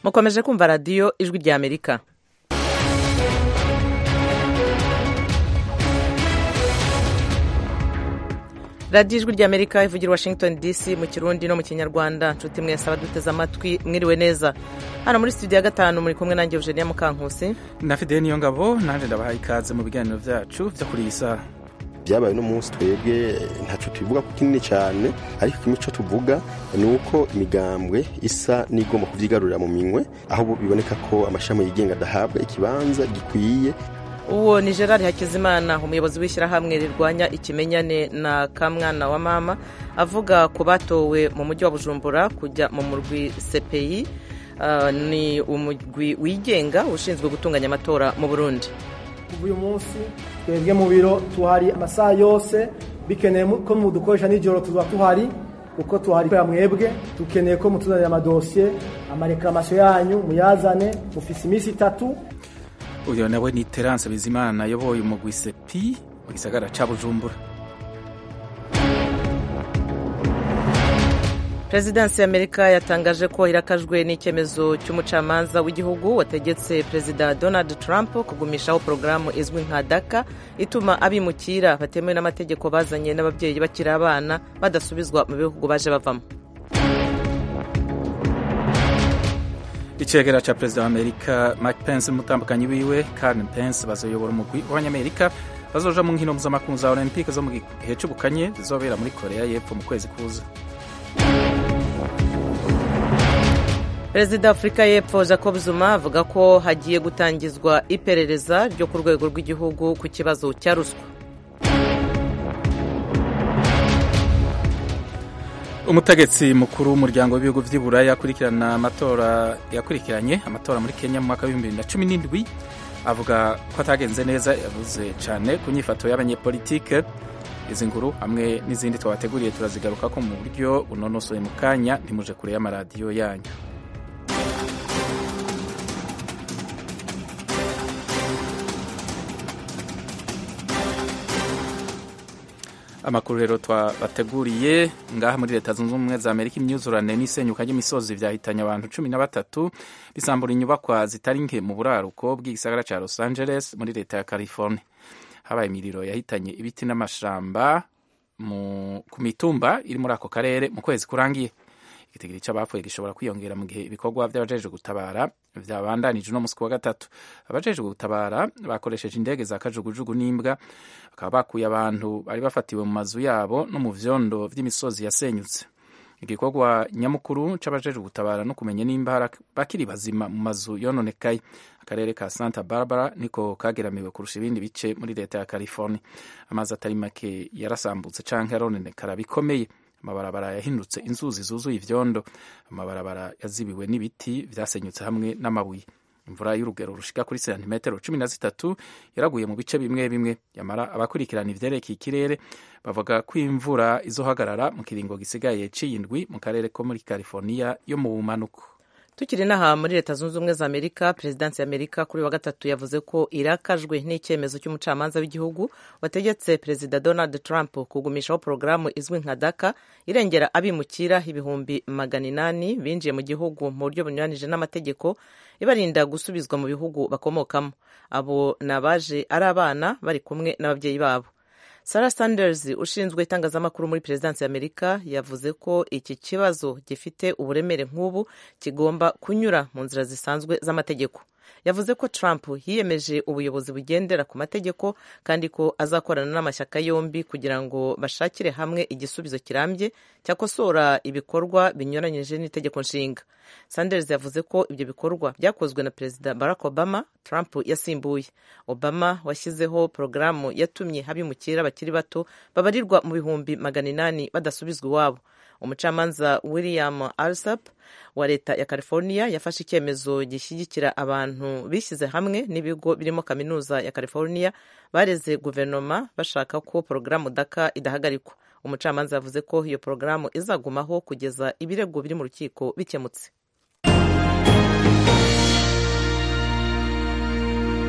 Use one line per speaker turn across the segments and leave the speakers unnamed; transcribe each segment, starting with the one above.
mukomeje kumva radiyo ijwi rya amerika radiyo ijwi rya amerika ivugira washington dc mu kirundi no mu kinyarwanda nshuti mwese abaduteze amatwi mwiriwe neza hano muri studio ya gatanu muri kumwe nanjye eugenia mukankusi
na fideli niyo ngabo nanjye ndabaha ikaze mu biganiro byacu byo kuri iyi saha
byabaye uno munsi twebwe ntacyo tubivuga ko kinini cyane ariko kimwe cyo tuvuga ni uko imigambwe isa n'igomba kubyigarurira mu minwe aho biboneka ko amashami yigenga adahabwa ikibanza gikwiye
uwo ni gerard hakizimana umuyobozi w'ishyirahamwe rirwanya ikimenyane na kamwana wa mama avuga ku batowe mu mujyi wa bujumbura kujya mu murwi cpi ni umurwi wigenga ushinzwe gutunganya amatora mu burundi
kuva uyu munsi twebwe mu biro tuhari amasaha yose bikeneye ko mudukoresha nijoro tuba tuhari kuko tuhari kubera mwebwe dukeneye ko mutuzanira amadosiye amarekamasiyo yanyu muyazane mufise iminsi itatu
uyu nawe ni terance bizimana ayoboye umugwi sepi mu gisagara ca bujumbura
perezidansi y'amerika yatangaje ko irakajwe n'icyemezo cy'umucamanza w'igihugu wategetse perezida donald trump kugumishaho porogaramu izwi nka daka ituma abimukira batemewe n'amategeko bazanye n'ababyeyi bakiri abana badasubizwa mu bihugu baje bavamo
icegera ca perezida wa amerika mike pence n'umutambukanyi wiwe karen pence bazoyobora umugwi w'abanyamerika bazoja mu nkino mpuzamakungu za olympique zo mu gihe c'ubukanye zizobera muri korea y'epfo mu kwezi kuza
perezida wa afurika y'epfo jacob zuma avuga ko hagiye gutangizwa iperereza ryo ku rwego rw'igihugu ku kibazo cya ruswa
umutegetsi mukuru w'umuryango w'ibihugu vy'i buraya akurikirana amatora yakurikiranye amatora muri kenya mu mwaka w'ibihumbi bibiri na cumi n'indwi avuga ko atagenze neza yavuze cyane ku nyifato y'abanyepolitike izi nkuru hamwe n'izindi twabateguriye turazigaruka ko mu buryo bunonosoye mu kanya ntimuje kure y'amaradiyo yanyu amakuru rero twabateguriye ngaha muri leta zunze ubumwe za amerika imyuzurane n'isenyuka ry'imisozi vyahitanye abantu cumi na batatu bisambura inyubakwa zitari nke mu buraruko bw'igisagara ca los angeles muri leta ya california habaye imiriro yahitanye ibiti n'amashamba ku mitumba iri muri ako karere mu kwezi kurangiye igitigiri c'abapfuye gishobora kwiyongera mu gihe ibikorwa vy'abajejwe gutabara vyabandanije uno musi wa gatatu abajejwe gutabara bakoresheje indege za kajugujugu n'imbwa bakaba bakuye abantu bari bafatiwe mu mazu yabo no mu vyondo vy'imisozi yasenyutse igikorwa nyamukuru c'abajejwe gutabara no kumenya nimba bakiri bazima mu mazu yononekaye akarere ka santa barbara niko kageramiwe kurusha ibindi bice muri leta ya california amazi atari make yarasambutse canke arononekara bikomeye amabarabara yahindutse inzuzi zuzuye ivyondo amabarabara yazibiwe n'ibiti vyasenyutse hamwe n'amabuye imvura y'urugero rushika kuri santimetero cumi na zitatu yaraguye mu bice bimwe bimwe yamara abakurikirana ivyerekeye ikirere bavuga ko imvura izohagarara mu kiringo gisigaye c'iyindwi mu karere ko muri california yo mu bumanuko
tukiri n'aha muri leta zunze ubumwe za amerika perezidansi y'amerika kuri wa gatatu yavuze ko irakajwe n'icyemezo cy'umucamanza w'igihugu wategetse perezida donald trump kugumishaho porogaramu izwi nka daka irengera abimukira ibihumbi magana inani binjiye mu gihugu mu buryo bunyuranije n'amategeko ibarinda gusubizwa mu bihugu bakomokamo abo ni abaje ari abana bari kumwe n'ababyeyi babo Sarah Sanders ushinzwe itangazamakuru muri perezidansi y'Amerika yavuze ko iki kibazo gifite uburemere nk'ubu kigomba kunyura mu nzira zisanzwe z'amategeko yavuze ko Trump yiyemeje ubuyobozi bugendera ku mategeko kandi ko azakorana n'amashyaka yombi kugira ngo bashakire hamwe igisubizo kirambye cyakosora ibikorwa binyuranyije n'itegeko nshinga Sanders yavuze ko ibyo bikorwa byakozwe na perezida Barack Obama Trump yasimbuye Obama washyizeho porogaramu yatumye abimukira bakiri bato babarirwa mu bihumbi magana inani badasubizwa iwabo umucamanza william alsap wa leta ya california yafashe icyemezo gishyigikira abantu bishyize hamwe n'ibigo birimo kaminuza ya california bareze guverinoma bashaka ko porogaramu daka idahagarikwa umucamanza yavuze ko iyo porogaramu izagumaho kugeza ibirego biri mu rukiko bikemutse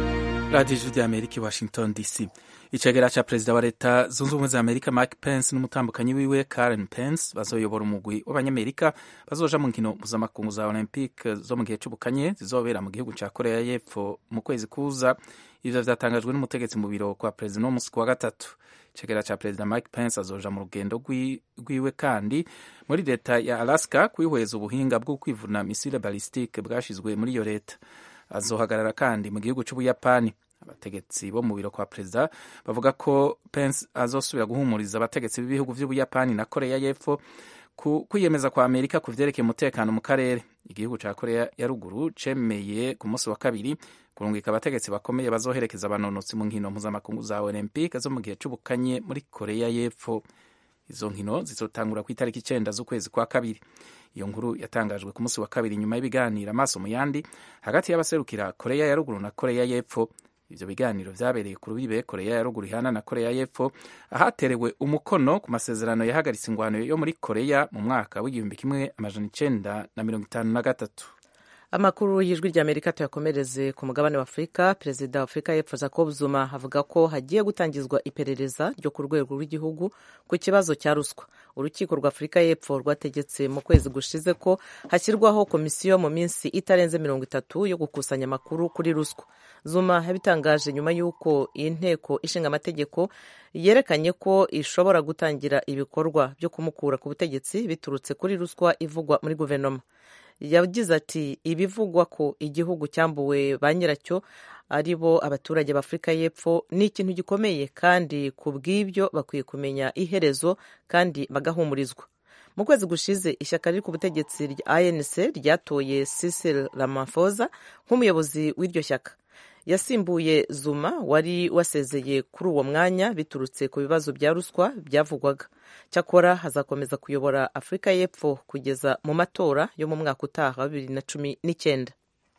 radiyo ijwi ry'amerika i washington dc icegera ca perezida wa leta zunze ubumwe za amerika mike pence n'umutambukanyi wiwe karen pence bazoyobora umugwi w'abanyamerika bazoja mu nkino mpuzamakungu za olympique zo mu gihe c'ubukanye zizobera mu gihugu ca korea y'epfo mu kwezi kuza ivyo vyatangajwe n'umutegetsi mu biro kwa perezida no musi wa gatatu icegera ca perezida mike pence azoja mu rugendo rwiwe kandi muri leta ya alaska kwihweza ubuhinga bwo kwivuna misile ballistique bwashizwe muri iyo leta azohagarara kandi mu gihugu c'ubuyapani abategetsi bo mu biro kwa perezida bavuga ko pence azosubira guhumuriza abategetsi b'ibihugu vy'ubuyapani na korea y'epfo ku kwiyemeza kwa amerika ku vyerekeye umutekano mu karere igihugu ca korea ya ruguru cemeye ku munsi wa kabiri kurungika abategetsi bakomeye bazoherekeza abanonotsi mu nkino mpuzamakungu za olympique zo mu gihe c'ubukanye muri korea y'epfo izo nkino zizotangura ku itariki icenda z'ukwezi kwa kabiri iyo nkuru yatangajwe ku munsi wa kabiri nyuma y'ibiganiro amaso mu yandi hagati y'abaserukira korea ya ruguru na korea y'epfo ivyo biganiro vyabereye ku rubibe korea ya ruguru ihana na korea y'epfo ahaterewe umukono ku masezerano yahagaritse ingwano yo muri korea mu mwaka w'igihumbi kimwe amajana icenda na mirongo itanu na gatatu
amakuru y'ijwi ry'amerika tuyakomereze ku mugabane wa afurika perezida wa afurika y'epfo jacob zuma avuga ko hagiye gutangizwa iperereza ryo ku rwego rw'igihugu ku kibazo cya ruswa urukiko rwa afurika y'epfo rwategetse mu kwezi gushize ko hashyirwaho komisiyo mu minsi itarenze mirongo itatu yo gukusanya amakuru kuri ruswa zuma yabitangaje nyuma y'uko iyi nteko ishinga amategeko yerekanye ko ishobora gutangira ibikorwa byo kumukura ku butegetsi biturutse kuri ruswa ivugwa muri guverinoma yagize ati ibivugwa ko igihugu cyambuwe ba nyiracyo ari bo abaturage b'afurika y'epfo ni ikintu gikomeye kandi ku bw'ibyo bakwiye kumenya iherezo kandi bagahumurizwa mu kwezi gushize ishyaka riri ku butegetsi rya anc ryatoye Cyril Ramaphosa nk'umuyobozi w'iryo shyaka yasimbuye zuma wari wasezeye kuri uwo mwanya biturutse ku bibazo bya ruswa byavugwaga cyakora hazakomeza kuyobora afurika y'epfo kugeza mu matora yo mu mwaka utaha wa bibiri na cumi n'icyenda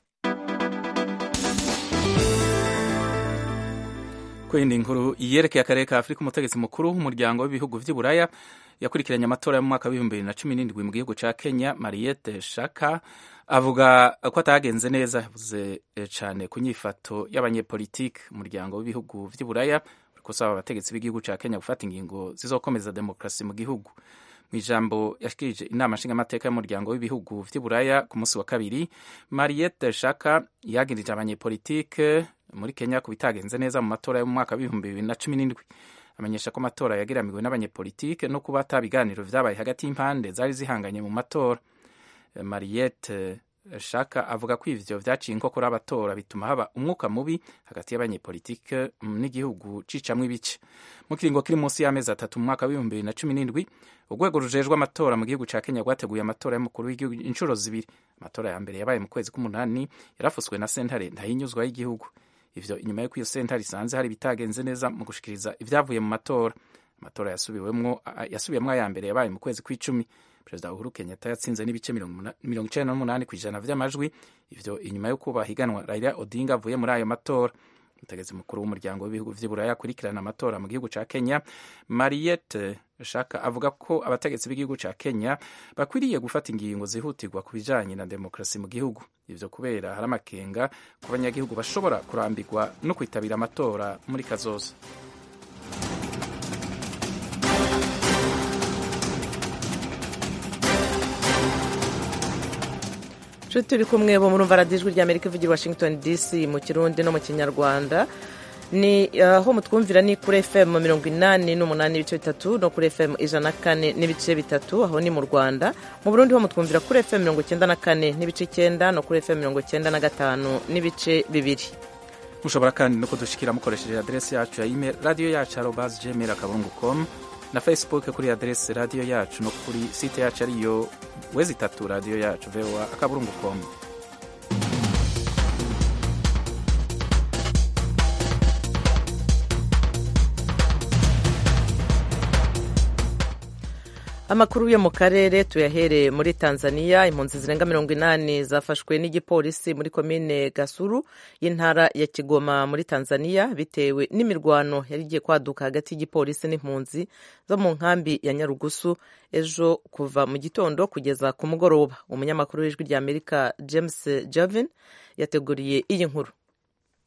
kwindi inkuru yerekeye akarere ka afurika umutegetsi mukuru w'umuryango w'ibihugu vy'iburaya yakurikiranye amatora yo mu mwaka w'ibihumbi bibiri na cumi n'indwi mu gihugu ca kenya mariette shaka avuga ko atagenze neza yavuze cyane ku nyifato y'abanyepolitike umuryango w'ibihugu vy'iburaya uriko usaba abategetsi b'igihugu ca kenya gufata ingingo zizokomeza demokarasi mu gihugu mu ijambo yashikirije inama nshingamateka y'umuryango w'ibihugu vy'iburaya ku munsi wa kabiri mariette shaka yagirije abanyepolitike muri kenya ku bitagenze neza mu matora yo mu mwaka w'ibihumbi bibiri na cumi n'indwi amenyesha ko amatora yageramiwe n'abanyepolitike no kuba ata biganiro vyabaye hagati y'impande zari zihanganye mu matora mariette shaka avuga ko ivyo vyaciye inkokora abatora bituma haba umwuka mubi hagati y'abanyepolitike n'igihugu cicamwo ibice mu kiringo kiri munsi y'amezi atatu mu mwaka w'ibihumbi bibiri na cumi n'indwi urwego rujejwe amatora mu gihugu ca kenya rwateguye amatora y'umukuru w'igihugu inshuro zibiri amatora ya mbere yabaye mu kwezi k'umunani yarafuswe na sentare ntahinyuzwa y'igihugu ivyo inyuma y'uko iyo sentare isanze hari ibitagenze neza mu gushikiriza ivyavuye mu matora amatora yasubiyemwo yasubiyemwo aya mbere yabaye mu kwezi kw'icumi perezida uhuru kenyatta yatsinze n'ibice mirongo icenda n'umunani ku ijana vy'amajwi ivyo inyuma y'uko bahiganwa raila odinga avuye muri ayo matora umutegetsi mukuru w'umuryango w'ibihugu vy'iburaya akurikirana amatora mu gihugu ca kenya mariette shaka avuga ko abategetsi b'igihugu ca kenya bakwiriye gufata ingingo zihutirwa ku bijanye na demokarasi mu gihugu ivyo kubera hari amakenga ku banyagihugu bashobora kurambirwa no kwitabira amatora muri kazoza
nshuti turi kumwe bo murumva radiyo ijwi ry'amerika ivugira washington dc mu kirundi no mu kinyarwanda ni aho mutwumvira ni kuri fm mirongo inani n'umunani n'ibice bitatu no kuri fm ijana na kane n'ibice bitatu aho ni mu rwanda mu burundi ho mutwumvira kuri fm mirongo icyenda na kane n'ibice icyenda no kuri fm mirongo icyenda na gatanu n'ibice bibiri
mushobora kandi no kudushikira mukoresheje aderesi yacu ya email radiyo yacu arobas gmail akaburungu com na facebook kuri aderesi radiyo yacu no kuri site yacu ariyo wezi itatu radiyo yacu voa akaburungu com
amakuru yo mu karere tuyahereye muri tanzania impunzi zirenga mirongo inani zafashwe n'igipolisi muri komine gasuru y'intara ya kigoma muri tanzania bitewe n'imirwano yari igiye kwaduka hagati y'igipolisi n'impunzi zo mu nkambi ya nyarugusu ejo kuva mu gitondo kugeza ku mugoroba umunyamakuru w'ijwi rya amerika james javin yateguriye iyi nkuru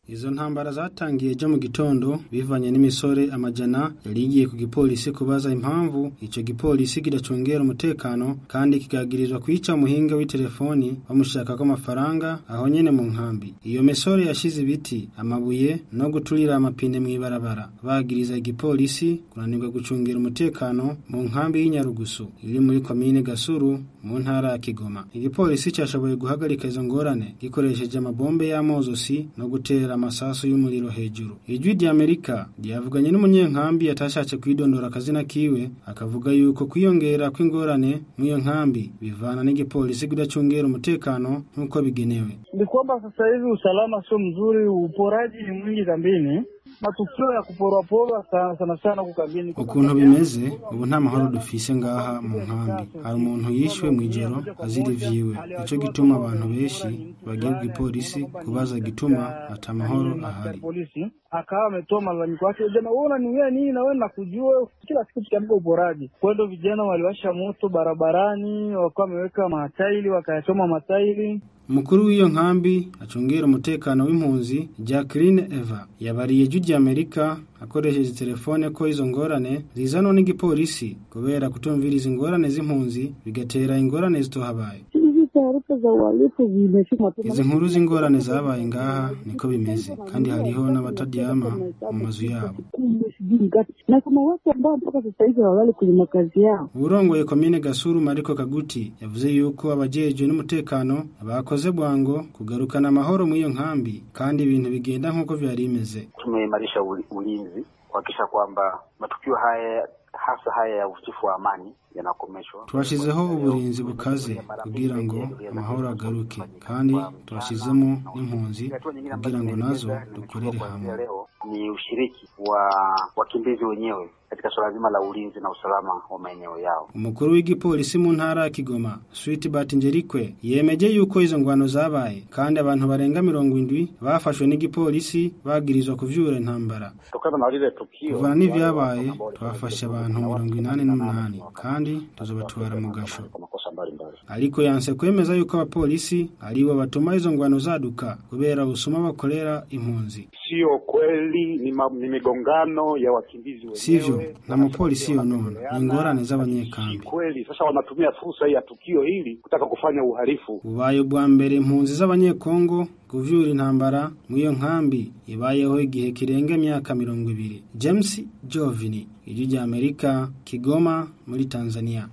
izo ntambara zatangiye ejo mu gitondo bivanye n'imisore amajana yari igiye ku gipolisi kubaza impamvu ico gipolisi kidacungera umutekano kandi kigagirizwa kwica umuhinga w'itelefoni bamushakako amafaranga aho nyene mu nkambi iyo misore yashize ibiti amabuye no guturira amapine mw'ibarabara bagiriza igipolisi kunanirwa gucungira umutekano mu nkambi y'inyarugusu iri muri komine gasuru mu ntara ya kigoma igipolisi cyashoboye guhagarika izo ngorane gikoresheje amabombe y'amozosi no gutera amasasu y'umuriro hejuru ijwi ry'amerika ryavuganye n'umunyenkambi yatashatse kwidondora akazina kiwe akavuga yuko kwiyongera kw'ingorane mw'iyo nkambi bivana n'igipolisi kudacungera umutekano nk'uko bigenewe
ni kwamba sasa hivi usalama sio mzuri, uporaji ni mwingi kambini, matukio ya kuporwaporwa sana sana sana kukambini.
ukuntu bimeze ubu nta mahoro dufise ngaha mu nkambi hari umuntu yishwe mw'ijoro azira ivyiwe nico gituma abantu benshi bagiye ku gipolisi kubaza igituma ata mahoro ahari
polisi akawa ametoa malalamiko yake, jana wewe unaniwia nini? Na wewe nakujua, kila siku tukiamka uporaji. Kwa hiyo vijana waliwasha moto barabarani, wakawa wameweka matairi, wakayachoma matairi
umukuru w'iyo nkambi acungera umutekano w'impunzi Jacqueline Eva yabariye ijwi ry'Amerika akoresheje telefone ko izo ngorane zizanwa n'igipolisi kubera kutumviriza ingorane z'impunzi bigatera ingorane zitohabaye
hizi taarifa za uhalifu zimefika
izi nkuru z'ingorane zabaye ngaha niko bimeze kandi hariho n'abataryama mu mazu yabo
sijui ngapi, na kuna watu ambao mpaka sasa hivi hawalali kwenye makazi yao.
urongoye komine gasuru mariko kaguti yavuze yuko abajejwe n'umutekano bakoze bwango kugarukana amahoro mu iyo nkambi kandi ibintu bigenda nk'uko vyari bimeze
tumeimarisha uli- ulinzi kuhakikisha kwamba matukio haya hasa haya ya uvunjifu wa amani yanakomeshwa.
twashizeho uburinzi bukaze kugira ngo amahoro agaruke kandi twashizemo n'impunzi kugira ngo nazo dukorere hamwe
leo ni ushiriki wa wakimbizi wenyewe katika suala zima la ulinzi na usalama wa maeneo yao.
umukuru w'igipolisi mu ntara ya kigoma switbert njerikwe yemeje yuko izo ngwano zabaye kandi abantu barenga mirongo indwi bafashwe n'igipolisi bagirizwa kuvyura intambara
Kutokana na lile tukio
kuvana n'ivyabaye twafashe abantu mirongo inani n'umunani kandi tuzobatwara mu gasho
kwa makosa mbalimbali.
ariko yanse kwemeza yuko abapolisi aribo batuma izo ngwano zaduka kubera ubusuma bakorera impunzi
Sio kweli, ni, ma, ni migongano ya wakimbizi wenyewe.
sivyo nta mupolisi yonona ni ingorane z'abanyekambi
Kweli sasa wanatumia fursa hii ya tukio hili kutaka kufanya uhalifu.
bubaye ubwa mbere impunzi z'abanyekongo kuvyura intambara mu iyo nkambi ibayeho igihe kirenga imyaka mirongo ibiri james jovini ijwi rya amerika kigoma muri tanzania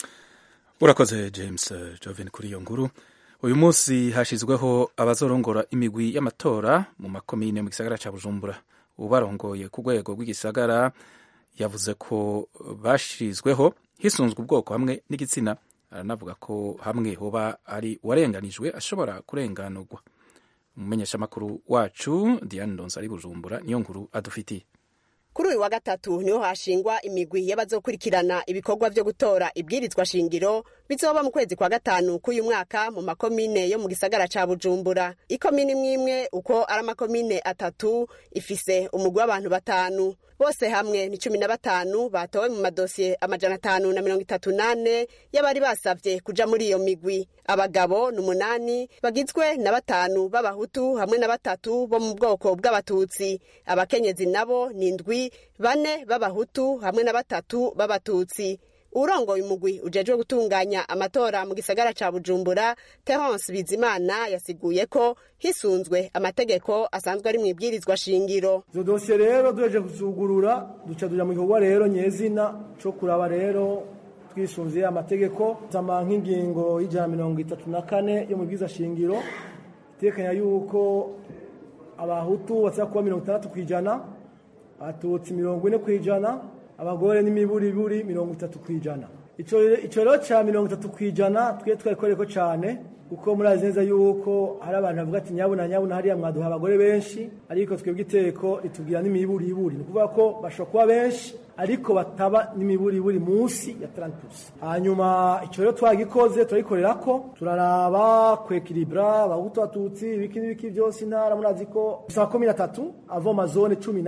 urakoze james eh, joven kuri iyo nkuru uyu munsi hashyizweho abazorongora imigwi y'amatora mu makomine mu gisagara cya bujumbura ubarongoye ku rwego rw'igisagara yavuze ko bashyizweho hisunzwe ubwoko hamwe n'igitsina aranavuga ko hamwe hoba ari uwarenganijwe ashobora kurenganurwa umumenyeshamakuru wacu diane ndonsa ari bujumbura niyo nkuru adufitiye
kuri uyu wa gatatu niho hashingwa imigwi y'abazokurikirana ibikorwa vyo gutora ibwirizwa shingiro bizoba mu kwezi kwa gatanu k'uyu mwaka mu makomine yo mu gisagara ca bujumbura ikomine imwe imwe uko ari amakomine atatu ifise umugwi w'abantu batanu bose hamwe ni cumi na batanu batowe mu madosiye amajana atanu na mirongo itatu nane y'abari basavye kuja muri iyo migwi abagabo ni umunani bagizwe na batanu b'abahutu hamwe na batatu bo mu bwoko bw'abatutsi abakenyezi nabo ni indwi bane b'abahutu hamwe na batatu b'abatutsi urongoye umugwi ujejwe gutunganya amatora mu gisagara ca bujumbura terence bizimana yasiguye ko hisunzwe amategeko asanzwe ari mu ibwirizwa shingiro
izo dosiye rero duheje kuzugurura duca tuja mu gikorwa rero nyezina co kuraba rero twisunze amategeko sama nk'ingingo y'ijana na mirongo itatu na kane yo mu bwiza shingiro itekanya yuko abahutu basaba kuba mirongo itandatu ku ijana abatutsi mirongo ine ku ijana abagore n'imiburiburi mirongo itatu ku ijana ico ico rero ca mirongo itatu ku ijana twe twarikoreko cane kuko murazi neza yuko hari abantu bavuga ati nyabuna nyabuna hariya mwaduha abagore benshi ariko twebwe iteko ritubwira n'imiburiburi ni ukuvuga ko bashobora kuba benshi ariko bataba n'imiburiburi munsi ya 30 hanyuma ico rero twagikoze turagikorera ko turaraba kwekilibra abahutu abatutsi ibiki n'ibiki byose intara murazi ko bisaba komine atatu avoma zone cumi n'atatu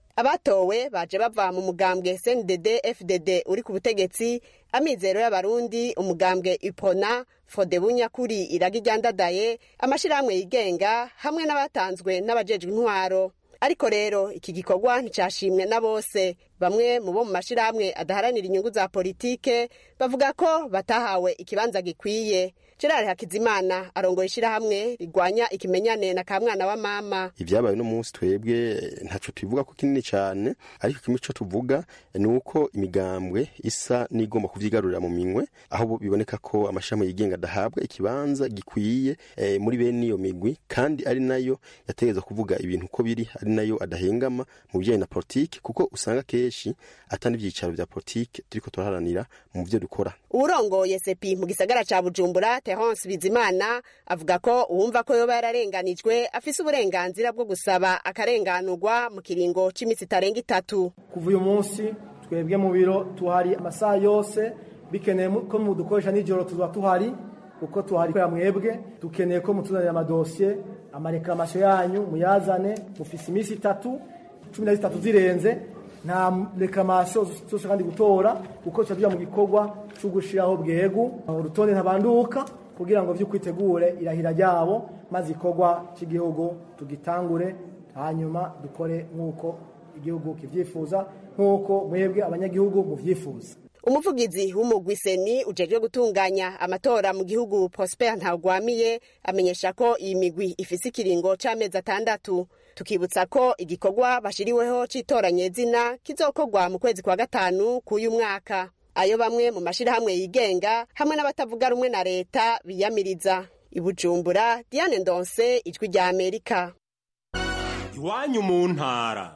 abatowe baje bava mu mugambwe cndd fdd uri ku butegetsi amizero y'abarundi umugambwe ipona fodebu nyakuri iragi ryandadaye amashirahamwe yigenga hamwe n'abatanzwe n'abajejwe intwaro ariko rero iki gikorwa nticashimwe na bose bamwe mu bo mu mashirahamwe adaharanira inyungu za politike bavuga ko batahawe ikibanza gikwiye gerard hakizimana arongoye ishirahamwe rigwanya ikimenyane na kamwana wa mama
ibyabaye no munsi twebwe ntaco tubivuga ko kinini cyane ariko kimwe cyo tuvuga ni uko imigambwe isa n'igomba kuvyigarurira mu minwe aho biboneka ko amashami yigenga adahabwa ikibanza gikwiye e, muri bene iyo migwi kandi ari nayo yategereza kuvuga ibintu uko biri ari nayo adahengama mu bijyanye na politiki kuko usanga kenshi atari ibyicaro vya politiki turiko turaharanira mu byo dukora
uwurongoye sepi mu gisagara ca bujumbura terence bizimana avuga ko uwumva ko yoba yararenganijwe afise uburenganzira bwo gusaba akarenganurwa mu kiringo c'iminsi itarenga itatu
kuva uyu munsi twebwe mu biro tuhari amasaha yose bikeneye ko mudukoresha nijoro tuba tuhari kuko tuhari kubera mwebwe dukeneye ko mutuzanira amadosiye amarekamasiyo yanyu muyazane mufise iminsi itatu cumi na zitatu zirenze nta rekamasiyo zose kandi gutora kuko tuba tujya mu gikorwa cyo gushyiraho bwegu urutonde ntabanduka kugira ngo by'ukwitegure irahira ryabo maze igikorwa cy'igihugu tugitangure hanyuma dukore nk'uko igihugu kibyifuza nk'uko mwebwe abanyagihugu mubyifuza
umuvugizi w'umugwi seni ujejwe gutunganya amatora mu gihugu prosper ntagwamiye amenyesha ko iyi migwi ifise ikiringo c'amezi atandatu tukibutsa ko igikorwa bashiriweho c'itoranyezina kizokorwa mu kwezi kwa gatanu k'uyu mwaka ayo bamwe mu mashirahamwe yigenga hamwe n'abatavuga rumwe na leta biyamiriza ibujumbura diane ndonse ijwi rya amerika
iwanyu mu ntara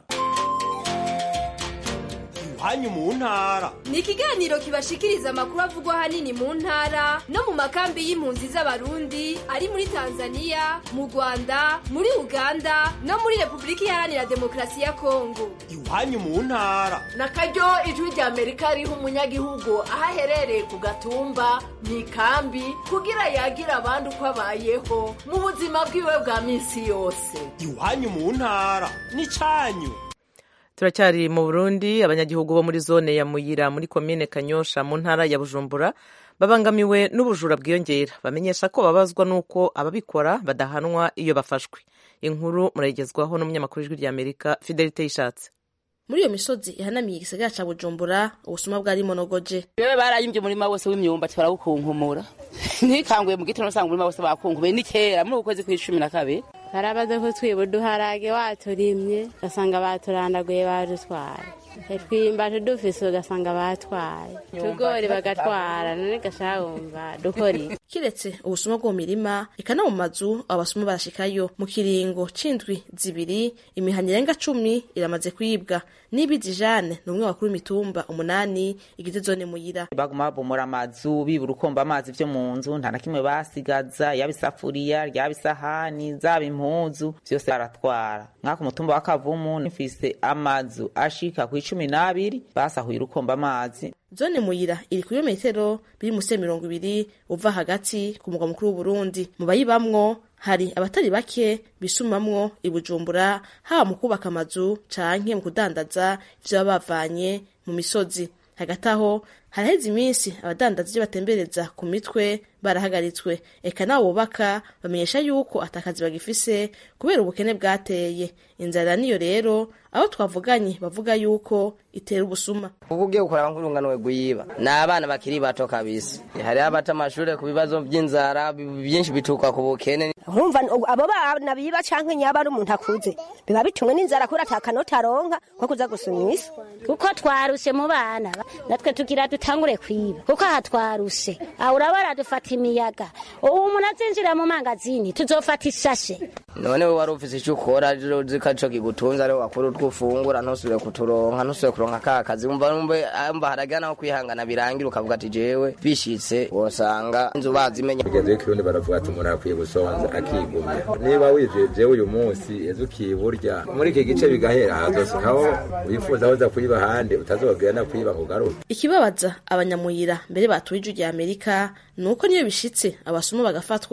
iwanyu mu ntara
ni ikiganiro kibashikiriza amakuru avugwa ahanini mu ntara no mu makambi y'impunzi z'abarundi ari muri tanzania mu rwanda muri uganda no muri repubulika iharanira demokarasi ya kongo
iwanyu mu ntara
na karyo ijwi rya amerika riha umunyagihugu aho aherereye ku gatumba mu ikambi kugira yagira abandi uko abayeho mu buzima bwiwe bwa minsi yose
iwanyu mu ntara ni cyanyu
turacyari mu burundi abanyagihugu bo muri zone ya muyira muri komine kanyosha mu ntara ya bujumbura babangamiwe n'ubujura bwiyongera bamenyesha ko babazwa n'uko ababikora badahanwa iyo bafashwe inkuru murayigezwaho n'umunyamakuru w'ijwi rya amerika fidelite yishatse
muri iyo misozi ihanamiye igisagara ca bujumbura ubusuma bwari monogoje
bewe barayimbye umurima wose w'imyumbati barawukunkumura ntikanguye mu gitondo usanga umurima wose bakunkubuye ni kera muri uku kwezi kw'icumi na kabiri
barabaze ko twiba uduharage waturimye ugasanga baturandaguye badutwaye twimbaje dufise ugasanga batwaye tugori bagatwara none gashawumva dukora
kiretse ubusuma bwo mu mirima eka no mu mazu abasuma barashikayo mu kiringo c'indwi zibiri imihana irenga cumi iramaze kwibwa n'ibizi jane ni umwe wakuru imitumba umunani igize zone muyira
baguma babomora amazu bibura ukomba amazi vyo mu nzu nta na kimwe basigaza yaba isafuriya ryaba isahani zaba impuzu vyose baratwara mwaka umutumba wa kavumu nifise amazu ashika ku icumi n'abiri basahuye urukomba amazi
zone muyira iri ku birometero biri musi ya mirongo ibiri uva hagati ku mugwa mukuru w'uburundi mu bayibamwo hari abatari bake bisumamwo ibujumbura haba mu kubaka amazu canke mu kudandaza ivyo baba bavanye mu misozi hagati aho haraheze iminsi abadandaza ivyo batembereza ku mitwe barahagaritswe eka nabo bubaka bamenyesha yuko atakazi bagifise kubera ubukene bwateye inzara niyo rero aho twavuganye bavuga yuko itera ubusuma
kuko ugiye gukora nk'urunganwe guyiba ni abana bakiri bato kabisa hariho abata amashuri ku bibazo by'inzara byinshi bituruka ku bukene
urumva abo bana biba canke nyaba ari umuntu akuze biba bitumwe n'inzara kubera ata kanota aronka ko kuza gusuma isi
kuko twarushe mu bana natwe tugira dutangure kwiba kuko aha twarushe aho urabara dufata imiyaga ubu umuntu azinjira mu mangazini tuzofata ishashe
none we wari ufise icyo ukora zikaco kigutunze ariho wakora utwo ufungura ntusubire kuturonka ntusubire kuronka ka kazi umva umva haragira naho kwihangana birangira ukavuga ati jewe bishitse wosanga inzu bazimenya
kugeza ikirundi baravuga ati umuntu akwiye gusonza akigumya niba wijeje uyu munsi ejo ukiburya muri iki gice bigahera hazosukaho wifuza aho uza kwiba ahandi utazogera no kwiba ngo ugaruke
ikibabaza abanyamuyira mbere batuye ijwi rya amerika ni uko niyo bishitse abasuma bagafatwa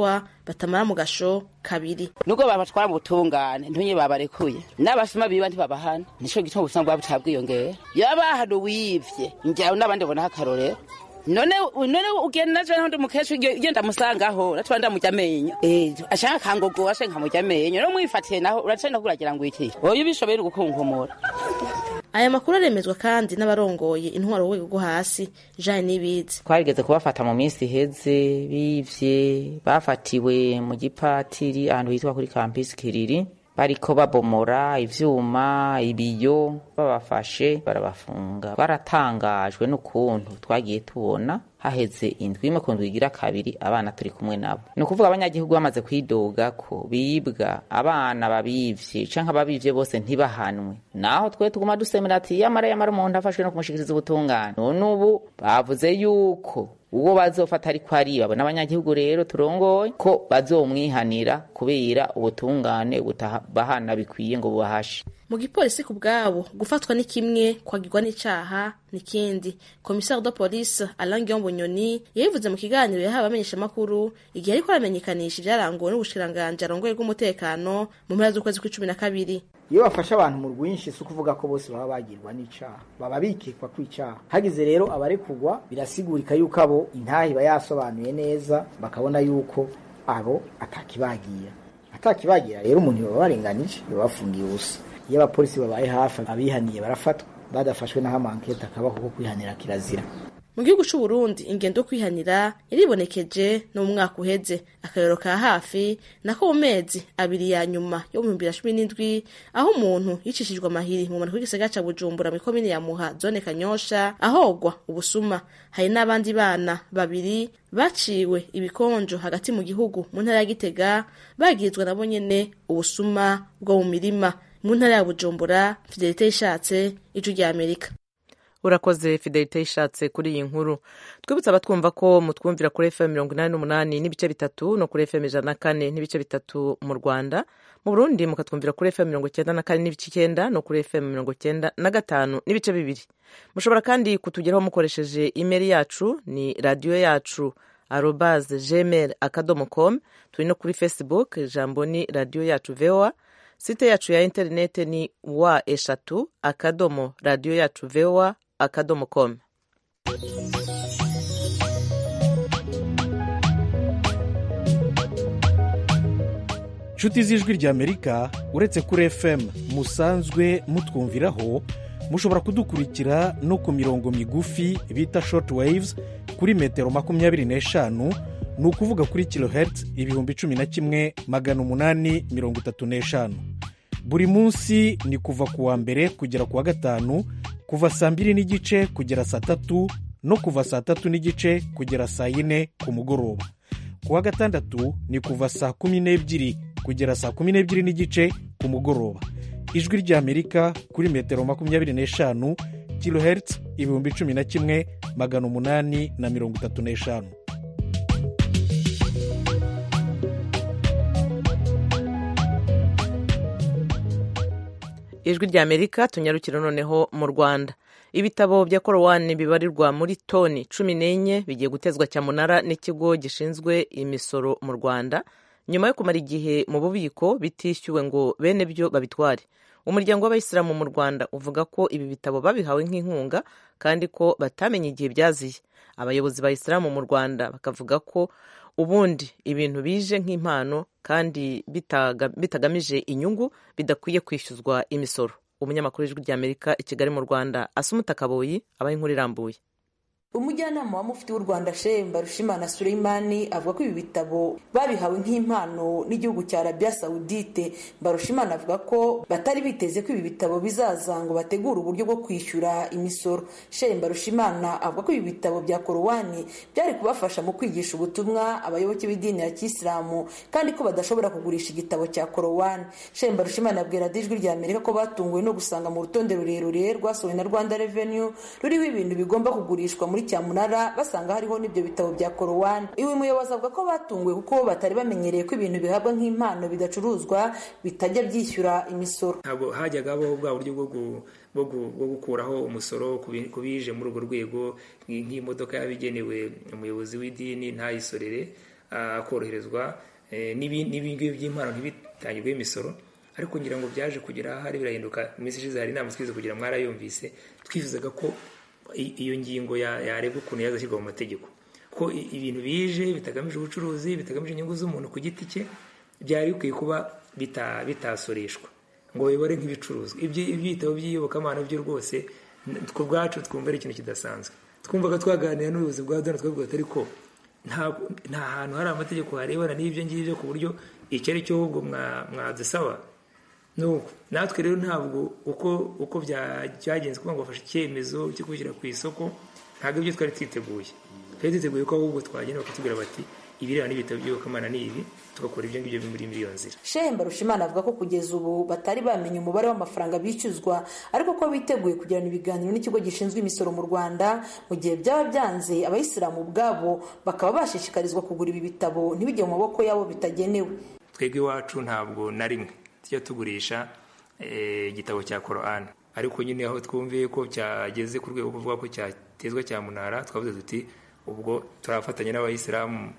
batamara mu gasho kabiri
nubwo babatwara mu butungane ntunye babarekuye n'abasuma biba ntibabahana nico gituma ubusuma bwabo buca bwiyongera yaba hano wivye njyawe n'abandi bonaho akarorero none none ugenda naje ndi mukesho genda musangaho natwa ndamujya amenyo eh ashaka kangogo ashe nkamujya amenyo no mwifatiye naho uracenda kuragira ngo iki oyo bishobera gukunkumura
aya makuru aremezwa kandi n'abarongoye intwaro rwego rwo hasi Jean Nibizi
twarigeze kubafata mu minsi iheze bivye bafatiwe mu gipatiri ahantu hitwa kuri campus Kiriri bariko babomora ivyuma ibiyo babafashe barabafunga baratangajwe n'ukuntu twagiye tubona haheze indwi imwe ku ndwi igira kabiri abana turi kumwe nabo ni ukuvuga abanyagihugu bamaze kwidoga ko bibwa abana babivye canke ababivye bose ntibahanwe naho twe tuguma dusemera ati yamara yamara umuntu afashwe no kumushikiriza ubutungane none ubu bavuze yuko uwo bazofata ariko ariba n'abanyagihugu rero turongoye ko bazomwihanira kubera ubutungane butabahana bikwiye ngo bubahashe
mu gipolisi ku bwabo gufatwa ni kimwe kwagirwa n'icaha nikindi komisari de police Alain Guillaume Bunyoni yabivuze mu kiganiro yahawe abamenyeshamakuru igihe ariko aramenyekanisha ibyaranguwe n'ubushikiranganji arongoye bw'umutekano mu mpera z'ukwezi kw'icumi na kabiri
iyo bafashe abantu mu rwinshi si ukuvuga ko bose baba bagirwa n'icaha baba bikekwa kw'icaha hagize rero abarekugwa birasigurika yuko abo intaha iba yasobanuye neza bakabona yuko abo atakibagira atakibagira rero umuntu baba barenganije baba bafungiye ubusa iyo abapolisi babaye hafi abihaniye barafatwa badafashwe n'aho amankete akabaho ko kwihanira kirazira
mu gihugu c'u Burundi ingendo yo kwihanira yaribonekeje no mu mwaka uheze akarero ka hafi nako mu mezi abiri ya nyuma yo mu bihumbi bibiri na cumi n'indwi aho umuntu yicishijwe amahiri mu mpanuka y'igisagara ca Bujumbura mu komine ya Muha zone Kanyosha ahogwa ubusuma hari n'abandi bana babiri baciwe ibikonjo hagati mu gihugu mu ntara ya Gitega bagirizwa nabo nyene ubusuma bwo mu mirima mu ntara ya Bujumbura Fidelite ishatse ijwi rya Amerika
urakoze fidelite ishatse kuri iyi nkuru twibutse abatwumva ko mutwumvira kuri fm mirongo inani n'umunani n'ibice bitatu no kuri fm ijana na kane n'ibice bitatu mu rwanda mu burundi mukatwumvira kuri fm mirongo icyenda na kane n'ibice icyenda no kuri fm mirongo icyenda na gatanu n'ibice bibiri mushobora kandi kutugeraho mukoresheje imeri yacu ni radiyo yacu arobaze gmail akadomo com turi no kuri facebook ijambo ni radiyo yacu voa site yacu ya interinete ni wa eshatu akadomo radiyo yacu voa akadomo com
inshuti z'ijwi ry'amerika uretse kuri fm musanzwe mutwumviraho mushobora kudukurikira no ku mirongo migufi bita short waves kuri metero makumyabiri n'eshanu ni ukuvuga kuri kilohertz ibihumbi cumi na kimwe magana umunani mirongo itatu n'eshanu buri munsi ni kuva ku wa mbere kugera ku wa gatanu kuva saa mbiri n'igice kugera saa tatu no kuva saa tatu n'igice kugera saa yine ku mugoroba ku wa gatandatu ni kuva saa kumi n'ebyiri kugera saa kumi n'ebyiri n'igice ku mugoroba ijwi ry'amerika kuri metero makumyabiri n'eshanu kilohertz ibihumbi cumi na kimwe magana umunani na mirongo itatu n'eshanu
ijwi rya amerika tunyarukire noneho mu rwanda ibitabo bya korowani bibarirwa muri toni cumi n'enye bigiye gutezwa cyamunara n'ikigo gishinzwe imisoro mu rwanda nyuma yo kumara igihe mu bubiko bitishyuwe ngo bene byo babitware umuryango w'abayisilamu mu rwanda uvuga ko ibi bitabo babihawe nk'inkunga kandi ko batamenye igihe byaziye abayobozi ba isilamu mu rwanda bakavuga ko ubundi ibintu bije nk'impano kandi bitagamije inyungu bidakwiye kwishyuzwa imisoro umunyamakuru w'ijwi ry'amerika i kigali mu rwanda asumuta kaboyi abaye inkuru irambuye
umujyanama wa mufti w'u rwanda shehe mbarushimana suleimani avuga ko ibi bitabo babihawe nk'impano n'igihugu cya arabiya sawudite mbarushimana avuga ko batari biteze ko ibi bitabo bizaza ngo bategure uburyo bwo kwishyura imisoro shehe mbarushimana avuga ko ibi bitabo bya korowani byari kubafasha mu kwigisha ubutumwa abayoboke b'idini ya kisilamu kandi ko badashobora kugurisha igitabo cya korowani shehe mbarushimana yabwira ijwi rya amerika ko batunguwe no gusanga mu rutonde rurerure rwasohowe na rwanda revenu ruriho ibintu bigomba kugurishwa muri cyamunara basanga hariho n'ibyo bitabo bya korowani iwe muyobozi avuga ko batunguwe kuko batari bamenyereye ko ibintu bihabwa nk'impano bidacuruzwa bitajya byishyura imisoro
ntabwo hajyagaho bwa buryo bwo gukuraho umusoro ku bije muri urwo rwego nk'imodoka yaba igenewe umuyobozi w'idini ntayisorere akoroherezwa n'ibingibi by'impano ntibitangirweho imisoro ariko ngira ngo byaje kugera ahari birahinduka iminsi ishize hari inama twize kugira mwarayumvise twifuzaga ko iyo ngingo yarebwa ukuntu yazashyirwa mu mategeko ko ibintu bije bitagamije ubucuruzi bitagamije inyungu z'umuntu ku giti cye byari bikwiye kuba bitasoreshwa ngo bibore nk'ibicuruzwa ibyitabo by'iyobokamana byo rwose ku bwacu twumva ari ikintu kidasanzwe twumvaga twaganira n'ubuyobozi bwa dona twavuga ati ariko nta hantu hari amategeko harebana n'ibyo ngibyo ku buryo icyo ari cyo ahubwo mwadusaba nuko natwe rero ntabwo uko uko byagenze kugira ngo bafashe icyemezo cyo kubishyira ku isoko ntabwo ibyo twari twiteguye twari twiteguye ko ahubwo twagenda bakatubwira bati ibirebana n'ibitabo by'iyobokamana ni ibi tugakora ibyo ngibyo muri muri iyo nzira
shehe mbarushimana avuga ko kugeza ubu batari bamenye umubare w'amafaranga bishyuzwa ariko ko biteguye kugirana ibiganiro n'ikigo gishinzwe imisoro mu rwanda mu gihe byaba byanze abayisilamu ubwabo bakaba bashishikarizwa kugura ibi bitabo ntibijye mu maboko yabo bitagenewe
twebwe iwacu ntabwo na rimwe tujya tugurisha igitabo cya korani ariko nyine aho twumviye ko cyageze ku rwego kuvuga ko cyatezwa cyamunara twavuze tuti ubwo turafatanya n'abayisilamu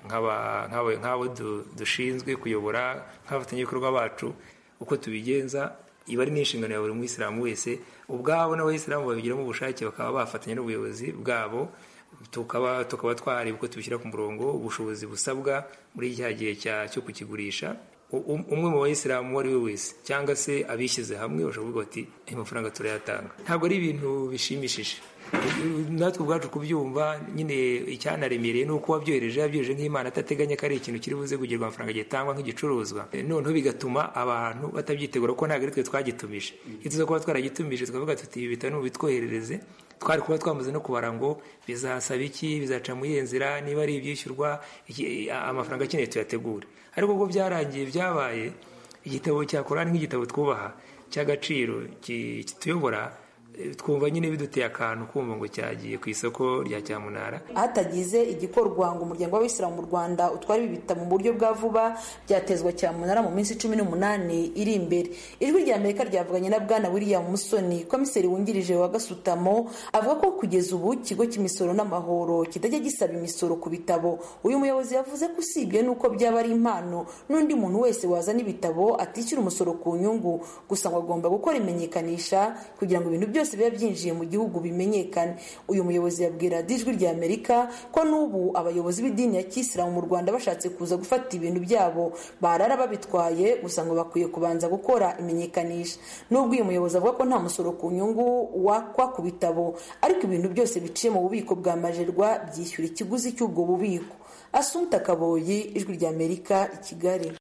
nk'abo dushinzwe kuyobora nk'abafatanyabikorwa bacu uko tubigenza iba ari n'inshingano ya buri muyisilamu wese ubwabo n'abayisilamu babigiramo ubushake bakaba bafatanya n'ubuyobozi bwabo tukaba tukaba twareba uko tubishyira ku murongo ubushobozi busabwa muri cya gihe cyo kukigurisha umwe mu bayisilamu uwo ari we wese cyangwa se abishyize hamwe bashobora kuvuga bati ayo mafaranga turayatanga ntabwo ari ibintu bishimishije natwe ubwacu kubyumva nyine icyanaremereye ni uko wabyohereje yabyohereje nk'imana atateganya ko ari ikintu kiri buze kugirwa amafaranga gitangwa nk'igicuruzwa noneho bigatuma abantu batabyitegura kuko ntabwo ari twe twagitumije iyo tuza kuba twaragitumije tukavuga tuti ibi bitabo bitwoherereze twari kuba twamaze no kubara ngo bizasaba iki bizaca mu iyihe nzira niba ari ibyishyurwa amafaranga akeneye tuyategure ariko ubwo byarangiye byabaye igitabo cya korani nk'igitabo twubaha cy'agaciro kituyobora twumva nyine biduteye akantu kumva ngo cyagiye ku isoko rya cyamunara
hatagize igikorwa ngo umuryango w'abisilamu mu rwanda utware ibi bitabo mu buryo bwa vuba byatezwa cyamunara mu minsi cumi n'umunani iri imbere ijwi rya amerika ryavuganye na bwana william musoni komiseri wungirije wa gasutamo avuga ko kugeza ubu ikigo cy'imisoro n'amahoro kitajya gisaba imisoro ku bitabo uyu muyobozi yavuze ko usibye n'uko byaba ari impano n'undi muntu wese wazana ibitabo atishyura umusoro ku nyungu gusa ngo agomba gukora imenyekanisha kugira ngo ibintu byose byose biba byinjiye mu gihugu bimenyekane uyu muyobozi yabwira ijwi rya amerika ko n'ubu abayobozi b'idini ya kisilamu mu rwanda bashatse kuza gufata ibintu byabo barara babitwaye gusa ngo bakwiye kubanza gukora imenyekanisha n'ubwo uyu muyobozi avuga ko nta musoro ku nyungu wakwa ku bitabo ariko ibintu byose biciye mu bubiko bwa majerwa byishyura ikiguzi cy'ubwo bubiko asumta kaboyi ijwi rya amerika i kigali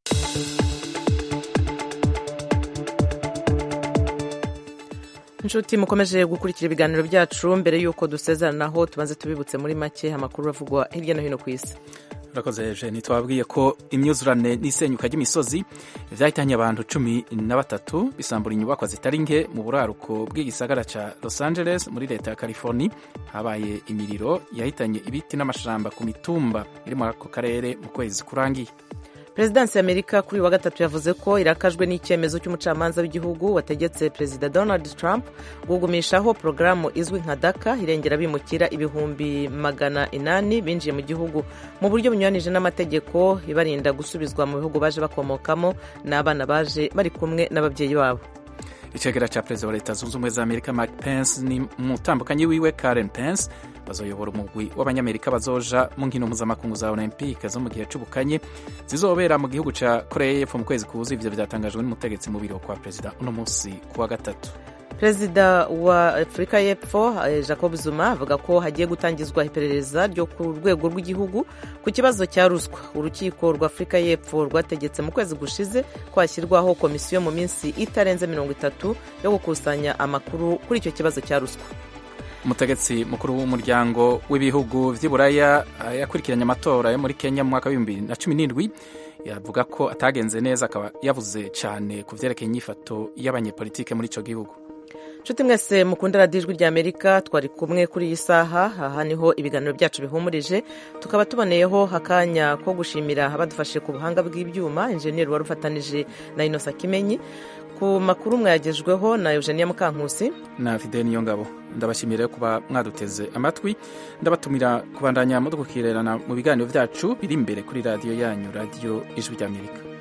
inshuti mukomeje gukurikira ibiganiro byacu mbere y'uko dusezeranaho tubanze tubibutse muri make amakuru avugwa hirya no hino ku isi
urakoze jeni twabwiye ko imyuzurane n'isenyuka ry'imisozi byahitanye abantu cumi na batatu bisambura inyubakwa zitari nke mu buraruko bw'igisagara cya los angeles muri leta ya california habaye imiriro yahitanye ibiti n'amashamba ku mitumba iri muri ako karere mu kwezi kurangiye
perezidansi y'amerika kuri uyu wa gatatu yavuze ko irakajwe n'icyemezo cy'umucamanza w'igihugu wategetse perezida donald trump gugumishaho porogaramu izwi nka daka irengera bimukira ibihumbi magana inani binjiye mu gihugu mu buryo bunyuranije n'amategeko ibarinda gusubizwa mu bihugu baje bakomokamo n'abana baje bari kumwe n'ababyeyi babo
icegera cya perezida wa leta zunze ubumwe za amerika mike pence ni umutambukanyi wiwe karen pence bazoyobora umugwi w'abanyamerika bazoja mu nkino mpuzamakungu za olympique zo mu gihe c'ubukanye zizobera mu gihugu ca korea y'epfo mu kwezi kuza ivyo vyatangajwe n'umutegetsi mu biro kwa perezida uno musi ku wa gatatu
perezida wa afurika y'epfo jacob zuma avuga ko hagiye gutangizwa iperereza ryo ku rwego rw'igihugu ku kibazo cya ruswa urukiko rwa afurika y'epfo rwategetse mu kwezi gushize ko hashyirwaho komisiyo mu minsi itarenze mirongo itatu yo gukusanya amakuru kuri icyo kibazo cya ruswa
umutegetsi mukuru w'umuryango w'ibihugu vy'iburaya yakurikiranye amatora yo muri kenya mu mwaka w'ibihumbi bibiri na cumi n'indwi yavuga ko atagenze neza akaba yavuze cyane ku vyerekeye inyifato y'abanyepolitike muri ico gihugu
nshuti mwese mukunda radiyo ijwi rya amerika twari kumwe kuri iyi saha aha niho ibiganiro byacu bihumurije tukaba tuboneyeho akanya ko gushimira abadufashe ku buhanga bw'ibyuma injeniyeri wari ufatanije na inosa kimenyi ku makuru mwayagejweho na eugenia mukankusi
na fideni niyo ngabo ndabashimira kuba mwaduteze amatwi ndabatumira kubandanya mudukukirerana mu biganiro byacu biri imbere kuri radiyo yanyu radiyo ijwi ry'amerika